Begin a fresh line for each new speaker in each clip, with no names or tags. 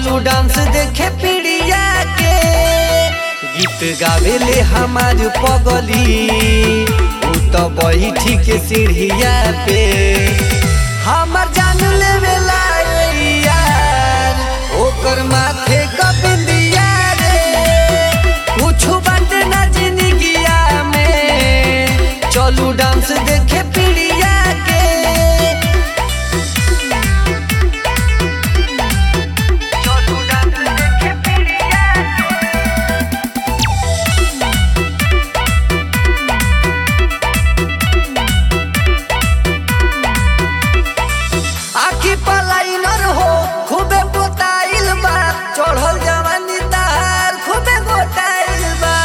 चलू डांस देखे पीड़िया के गीत गावेले हमार पगली उ तो बैठी के सीढ़िया पे हमर जान लेवेला ए यार ओकर माथे क बिंदिया रे कुछु बात ना जिंदगिया में चलू डांस देखे पीड़िया के चलू डांस देखे पीड़िया आखी पलाइनर हो खूबे पोताइल बा चढ़ल जवानी तार खूबे गोटाइल बा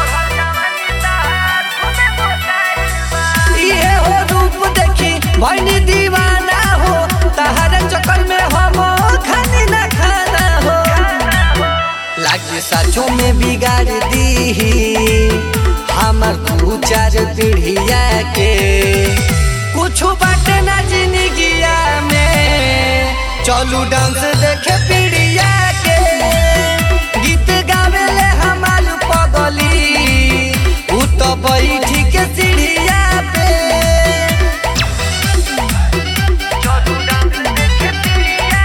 इहे हो रूप देखी भैनी दीवाना हो तहर चक्कर में हम खानी ना खाना हो लागे साचो में बिगाड़ दी हमर दू चार पीढ़िया के कुछु बाटे ना जिंदगिया में चलू डांस देखे पीड़िया के गीत गावेले हमार पगली उ तो बैठी के सीढ़िया पे चलू डांस देखे पीड़िया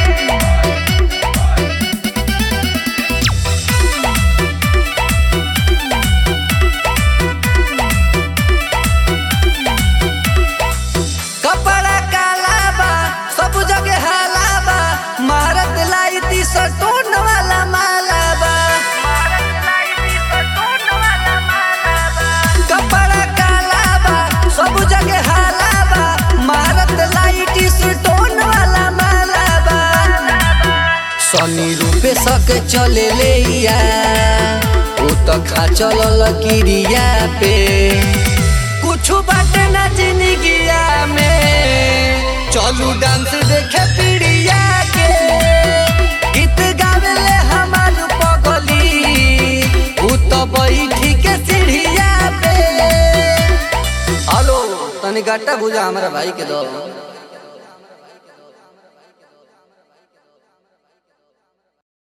कपड़ा काला बा सब जगह हाला बा मारत लाई ती सटोन वाला माला बा कपड़ा काला बा सब जगह हाला बा मारत लाई ती सटोन वाला माला बा सनी रूपे सके चले ले या उ तो खा चलल किरिया पे कुछु बाटे ना जिंदगिया में चलू डांस देखे पीड़िया के गीत गावेले हमार पगली उ तो बैठी के सीढ़िया पे हेलो तनी गट्टा बुझा हमारा भाई के दो